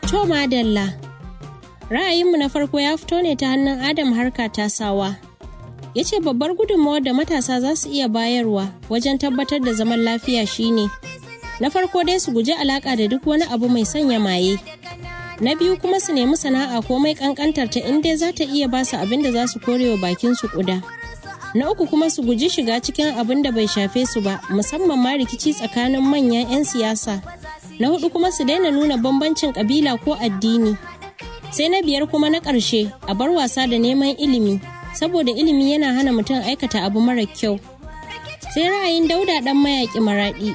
To madalla. Ra'ayinmu na farko ya fito ne ta hannun Adam harka tasawa. Ya ce babbar gudunmawar da matasa za su iya bayarwa wajen tabbatar da zaman lafiya shine na farko dai su guji alaka da duk wani abu mai sanya maye. Na biyu kuma su nemi sana'a komai kankantar ta inda za ta iya basu abin da za su korewa bakin su kuda. Na uku kuma su guji shiga cikin abin da bai shafe su ba musamman ma rikici tsakanin manyan 'yan siyasa. Na hudu kuma su daina nuna bambancin kabila ko addini. sai na biyar kuma na ƙarshe a bar wasa da neman ilimi saboda ilimi yana hana mutum aikata abu mara kyau sai ra'ayin dauda dan mayaƙi maraɗi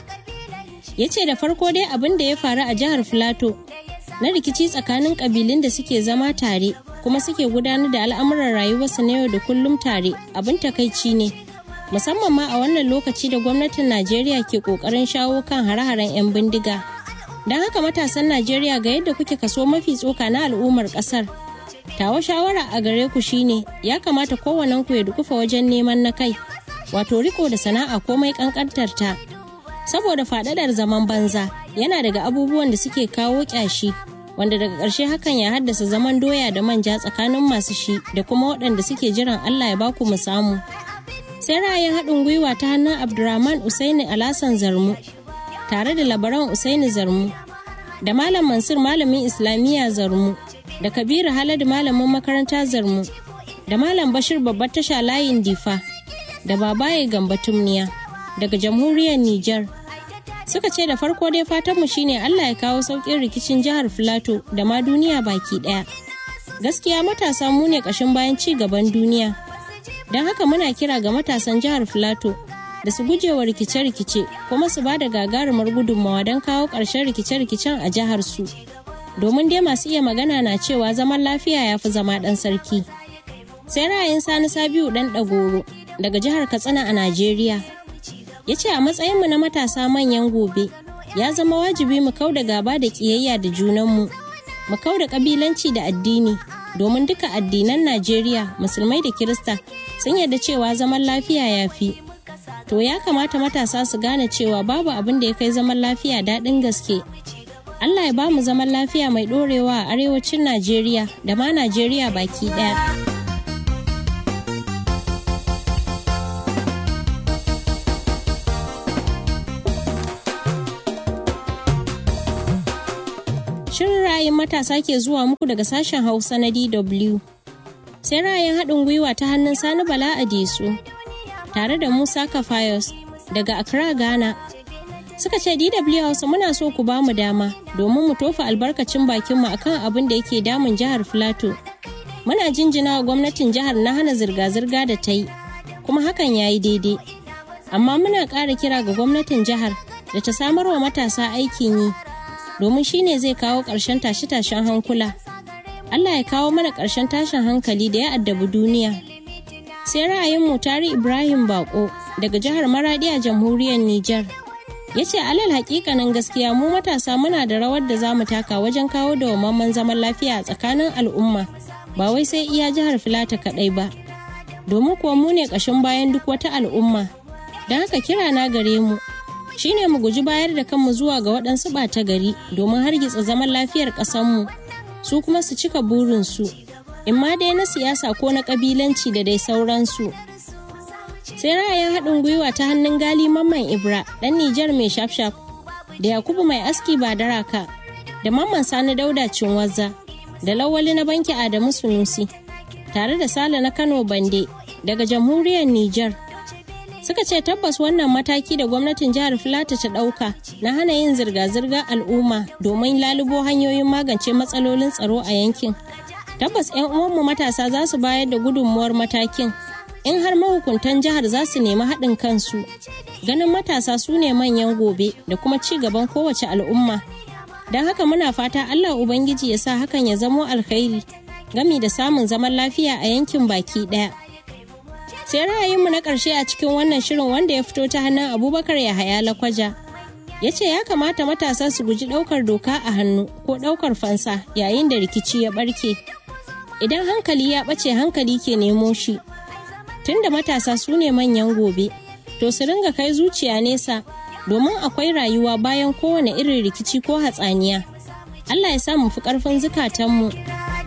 ya ce da farko dai abin da ya faru a jihar filato na rikici tsakanin ƙabilun da suke zama tare kuma suke gudanar da al'amuran rayuwarsu na yau da kullum tare abin takaici ne musamman ma a wannan lokaci da gwamnatin najeriya ke ƙoƙarin shawo kan hare-haren 'yan bindiga don haka matasan najeriya ga yadda kuke kaso mafi tsoka na al'ummar kasar tawa shawara a gare ku shine ya kamata kowannen ku ya dukufa wajen neman na kai wato riko da sana'a komai kankantar ta saboda fadadar zaman banza yana daga abubuwan da suke kawo kyashi wanda daga ƙarshe hakan ya haddasa zaman doya da manja tsakanin masu shi da kuma waɗanda suke jiran allah ya baku mu samu sai ra'ayin haɗin gwiwa ta hannun abdurrahman usaini alasan zarmu tare da labaran Usaini Zarmu, da Malam Mansur malamin Islamiyya Zarmu, da Kabiru Haladu malamin makaranta Zarmu, da Malam Bashir babbar tasha layin Difa, da Babaye Gamba Tumniya, daga Jamhuriyar Nijar. Suka ce da farko dai fatanmu shine Allah ya kawo sauƙin rikicin jihar Filato da ma duniya baki ɗaya. Gaskiya matasa mu ne ƙashin bayan ci gaban duniya. Don haka muna kira ga matasan jihar Filato da su gujewa rikice-rikice kuma su ba da gagarumar gudunmawa don kawo ƙarshen rikice-rikicen a jihar su domin dai masu iya magana na cewa zaman lafiya ya fi zama ɗan sarki sai ra'ayin sani sabiu ɗan ɗagoro daga jihar katsina a najeriya ya ce a matsayinmu na matasa manyan gobe ya zama wajibi mu kau da gaba da ƙiyayya da junanmu mu kau da ƙabilanci da addini domin duka addinan najeriya musulmai da kirista sun yarda cewa zaman lafiya ya fi to ya kamata matasa su gane cewa babu abin da ya kai zaman lafiya daɗin gaske. Allah ya ba mu zaman lafiya mai ɗorewa a arewacin Najeriya da ma Najeriya baki ɗaya. Shirin ra'ayin matasa ke zuwa muku daga sashen Hausa na DW. Sai ra'ayin haɗin gwiwa ta hannun Sani Bala Adesu. tare da Musa Kafayos daga Accra, Ghana. Suka ce DW Hausa muna so ku ba mu dama domin mu tofa albarkacin bakinmu akan abin da yake damun jihar Filato. Muna jinjina wa gwamnatin jihar na hana zirga-zirga da ta yi, kuma hakan ya yi daidai. Amma muna ƙara kira ga gwamnatin jihar da ta samar wa matasa aikin yi, domin shi ne zai kawo ƙarshen tashe-tashen hankula. Allah ya kawo mana ƙarshen tashin hankali da ya addabi duniya. sai ra'ayin mutari ibrahim bako daga jihar maradi a jamhuriyar niger ya ce alal hakikanin gaskiya mu matasa muna da rawar da za mu taka wajen kawo da wamman zaman lafiya a tsakanin al'umma ba wai sai iya jihar filata kaɗai ba domin kuwa mu ne ƙashin bayan duk wata al'umma don haka kira na gare mu shine mu guji bayar da kanmu zuwa ga waɗansu ɓata gari domin hargitsa zaman lafiyar ƙasarmu su kuma su cika burinsu in ma dai na siyasa ko na kabilanci da dai sauransu. Sai ra'ayin haɗin gwiwa ta hannun gali mamman Ibra ɗan Nijar mai shafshaf da Yakubu mai aski ba daraka da mamman Sani Dauda Cinwazza da Lawali na banki Adamu Sunusi tare da Sale na Kano Bande daga jamhuriyar Nijar. Suka ce tabbas wannan mataki da gwamnatin jihar Filata ta ɗauka na hana yin zirga-zirga al'umma domin lalubo hanyoyin magance matsalolin tsaro a yankin. tabbas 'yan uwanmu matasa za su bayar da gudunmuwar matakin in har mahukuntan jihar za su nemi haɗin kansu ganin matasa su ne manyan gobe da kuma ci gaban kowace al'umma don haka muna fata allah ubangiji ya sa hakan ya zamo alkhairi gami da samun zaman lafiya a yankin baki ɗaya sai ra'ayinmu na ƙarshe a cikin wannan shirin wanda ya fito ta hannun abubakar yahaya lakwaja ya ce ya kamata matasa su guji ɗaukar doka a hannu ko ɗaukar fansa yayin da rikici ya ɓarke idan hankali ya ɓace hankali ke nemo shi tunda matasa su ne manyan gobe to su ringa kai zuciya nesa domin akwai rayuwa bayan kowane irin rikici ko hatsaniya Allah ya sa mu fi ƙarfin zukatanmu